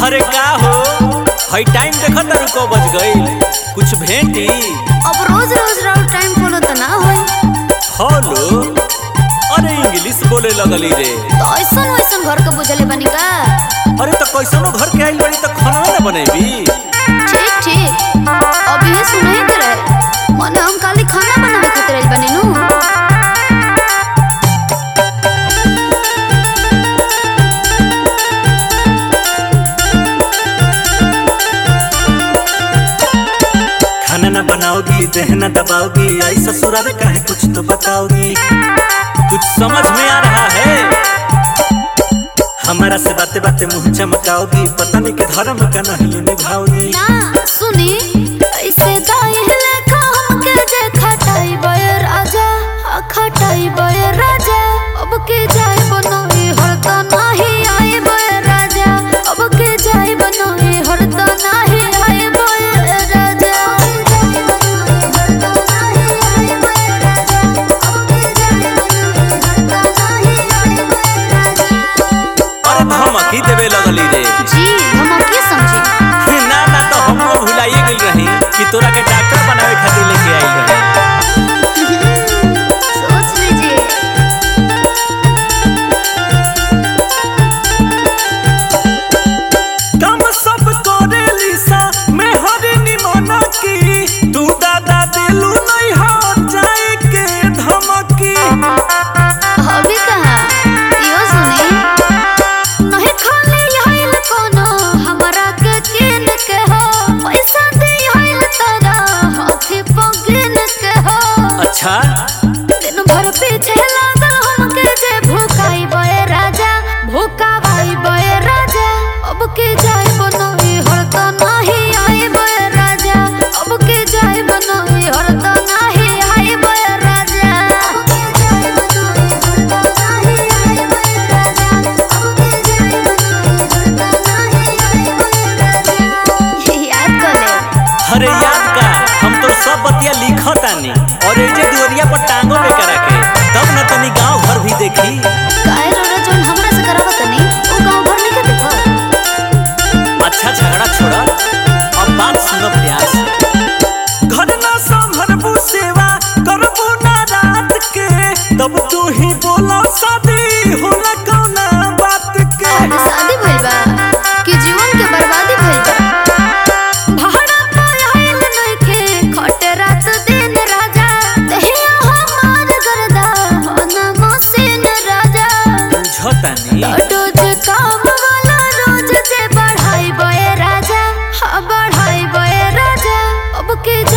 अरे का हो हई टाइम देखत तारू को बज गईल कुछ भेंटी अब रोज रोज राउर टाइम फॉलो त ना होई फॉलो अरे इंग्लिश बोले लगली रे तो ऐसन वैसन घर के बुझले बनी का अरे तो कैसनो घर के आइल बड़ी तो खाना ना बनेबी ठीक ठीक अब ये सुनही के रहे मने हम खाली खाना बनावे खातिर आइल बनी नु खाना ना बनाओगी दहना दबाओगी आई ससुराल का है कुछ तो बताओगी कुछ समझ में आ रहा है हमारा से बातें बातें मुंह चमकाओगी पता नहीं के धर्म का नहीं निभाओगी ना सुनी ऐसे दाई लेखा हमके जे खटाई बय राजा आ खटाई बय राजा अब के जाय बनोई हरता नाही आए बय राजा अब के जाय बनोई हरता नाही आए बय राजा अरे धमकी देवे लगली रे जी हम अब के समझी ना ना तो हम लोग भुलाइए गई रही कि तोरा के डॉक्टर बनावे खातिर लेके आई रही सोच लीजिए काम सब करे लिसा मैं हरे निमना की तू दादा दिलू नहीं हो जाए के धमकी अभी कहाँ यो सुनी नहीं खाली आइल कोनो हमरा के किन के हो पैसा दे आइल तारा हाथी पगिन के हो अच्छा दिन भर पीछे लागल हमके जे भूखाई बय राजा भूखावाई बय राजा अब के जाय बनोई हरता नाही आए बय राजा अब के जाय बनोई हरता नाही आए बय राजा अब के जाय बनोई हरता नाही आए बय राजा अब के जाय बनोई हरता नाही आए बय राजा याद कर ले अरे याद का हम तो सब बतिया लिखतानी और ए जे दुवरिया पर टांगो पे करा के तब न तनी गांव भर भी देखी काहे रोड़ा जोन हमरा से करावत नहीं ओ गांव भर नहीं के देखो अच्छा झगड़ा छोड़ा अब बात सुनो प्यार से घर ना संभरबू सेवा करबू ना रात के तब तू ही बोला शादी होला कौना बात के आज शादी भइल बा कि जीवन के बर्बादी भइल बा भाड़ा पर आइल नइखे खटे रात दिन राजा देहिया हमार गरदा होना मसीन राजा बुझतानी रोज काम वाला रोज जे बढ़ाई बय राजा हाँ बढ़ाई बय राजा अब के